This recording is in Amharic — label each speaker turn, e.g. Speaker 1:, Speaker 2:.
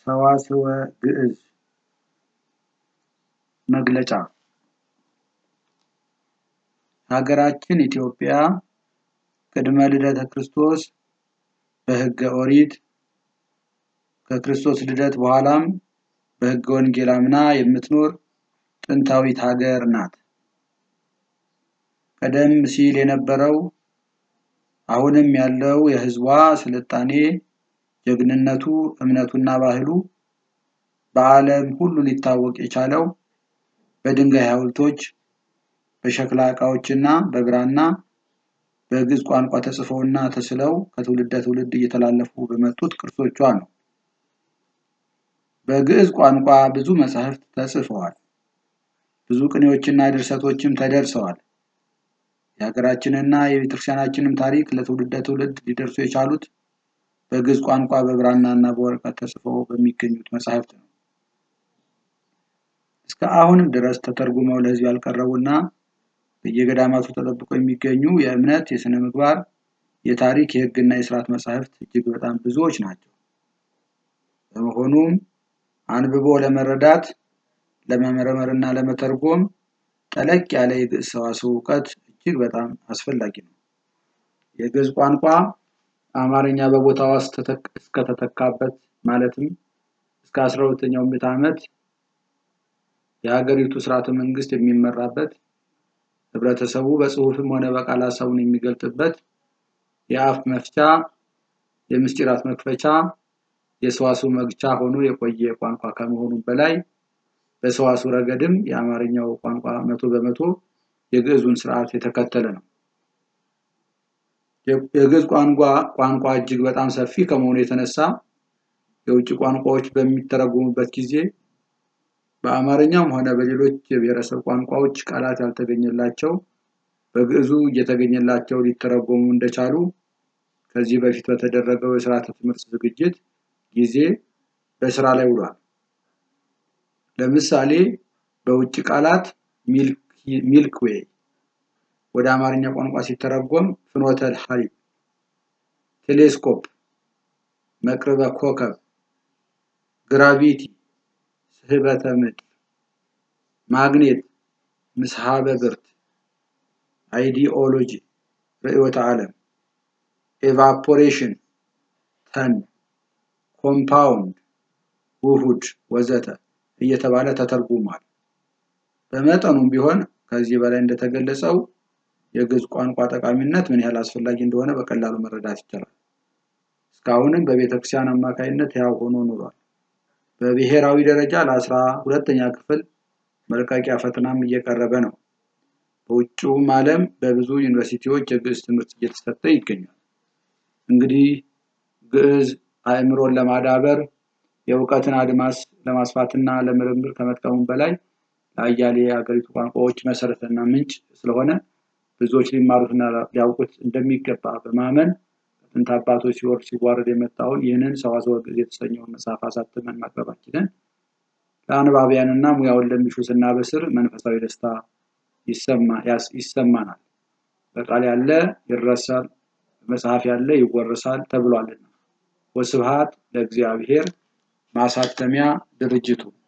Speaker 1: ሰዋስወ ግዕዝ መግለጫ ሀገራችን ኢትዮጵያ ቅድመ ልደተ ክርስቶስ በሕገ ኦሪት ከክርስቶስ ልደት በኋላም በሕገ ወንጌል አምና የምትኖር ጥንታዊት ሀገር ናት። ቀደም ሲል የነበረው አሁንም ያለው የሕዝቧ ስልጣኔ፣ ጀግንነቱ፣ እምነቱና ባህሉ በዓለም ሁሉ ሊታወቅ የቻለው በድንጋይ ሐውልቶች፣ በሸክላ ዕቃዎችና በብራና በግዕዝ ቋንቋ ተጽፈውና ተስለው ከትውልደ ትውልድ እየተላለፉ በመጡት ቅርሶቿ ነው። በግዕዝ ቋንቋ ብዙ መጻሕፍት ተጽፈዋል። ብዙ ቅኔዎችና ድርሰቶችም ተደርሰዋል። የሀገራችንና የቤተክርስቲያናችንም ታሪክ ለትውልደ ትውልድ ሊደርሱ የቻሉት በግዕዝ ቋንቋ በብራናና በወረቀት ተጽፈው በሚገኙት መጻሕፍት ነው። እስከ አሁንም ድረስ ተተርጉመው ለሕዝብ ያልቀረቡና በየገዳማቱ ተጠብቀው የሚገኙ የእምነት፣ የሥነ ምግባር፣ የታሪክ፣ የሕግና የሥርዓት መጻሕፍት እጅግ በጣም ብዙዎች ናቸው። በመሆኑም አንብቦ ለመረዳት ለመመርመርና ለመተርጎም ጠለቅ ያለ የግዕዝ ሰዋስው እውቀት እጅግ በጣም አስፈላጊ ነው። የግዕዝ ቋንቋ አማርኛ በቦታዋ እስከተተካበት ማለትም እስከ አስራ ሁለተኛው ምዕተ ዓመት የሀገሪቱ ስርዓተ መንግስት የሚመራበት ህብረተሰቡ በጽሁፍም ሆነ በቃል ሀሳቡን የሚገልጥበት የአፍ መፍቻ፣ የምስጢራት መክፈቻ፣ የሰዋስው መግቻ ሆኖ የቆየ ቋንቋ ከመሆኑም በላይ በሰዋስው ረገድም የአማርኛው ቋንቋ መቶ በመቶ የግዕዙን ስርዓት የተከተለ ነው። የግዕዝ ቋንቋ ቋንቋ እጅግ በጣም ሰፊ ከመሆኑ የተነሳ የውጭ ቋንቋዎች በሚተረጎሙበት ጊዜ በአማርኛም ሆነ በሌሎች የብሔረሰብ ቋንቋዎች ቃላት ያልተገኘላቸው በግዕዙ እየተገኘላቸው ሊተረጎሙ እንደቻሉ ከዚህ በፊት በተደረገው የስርዓተ ትምህርት ዝግጅት ጊዜ በስራ ላይ ውሏል። ለምሳሌ በውጭ ቃላት ሚልክ ዌይ ወደ አማርኛ ቋንቋ ሲተረጎም ፍኖተ ሐሊብ፣ ቴሌስኮፕ፣ መቅረበ ኮከብ፣ ግራቪቲ፣ ስህበተ ምድር፣ ማግኔት፣ ምስሃበ ብርት፣ አይዲኦሎጂ፣ ርዕዮተ ዓለም፣ ኤቫፖሬሽን፣ ተን፣ ኮምፓውንድ፣ ውሁድ ወዘተ እየተባለ ተተርጉሟል። በመጠኑም ቢሆን ከዚህ በላይ እንደተገለጸው የግዕዝ ቋንቋ ጠቃሚነት ምን ያህል አስፈላጊ እንደሆነ በቀላሉ መረዳት ይቻላል። እስካሁንም በቤተ ክርስቲያን አማካይነት ሕያው ሆኖ ኖሯል። በብሔራዊ ደረጃ ለአስራ ሁለተኛ ክፍል መልቀቂያ ፈተናም እየቀረበ ነው። በውጭውም ዓለም በብዙ ዩኒቨርሲቲዎች የግዕዝ ትምህርት እየተሰጠ ይገኛል። እንግዲህ ግዕዝ አእምሮን ለማዳበር የእውቀትን አድማስ ለማስፋትና ለምርምር ከመጥቀሙም በላይ ለአያሌ የሀገሪቱ ቋንቋዎች መሰረትና ምንጭ ስለሆነ ብዙዎች ሊማሩትና ሊያውቁት እንደሚገባ በማመን ከጥንት አባቶች ሲወርድ ሲዋረድ የመጣውን ይህንን ሰዋስወ ግዕዝ የተሰኘውን መጽሐፍ አሳትመን ማቅረባችንን ለአንባቢያንና ሙያውን ለሚሹ ስናበስር መንፈሳዊ ደስታ ይሰማናል። በቃል ያለ ይረሳል፣ በመጽሐፍ ያለ ይወረሳል ተብሏልና። ወስብሐት ለእግዚአብሔር። ማሳተሚያ ድርጅቱ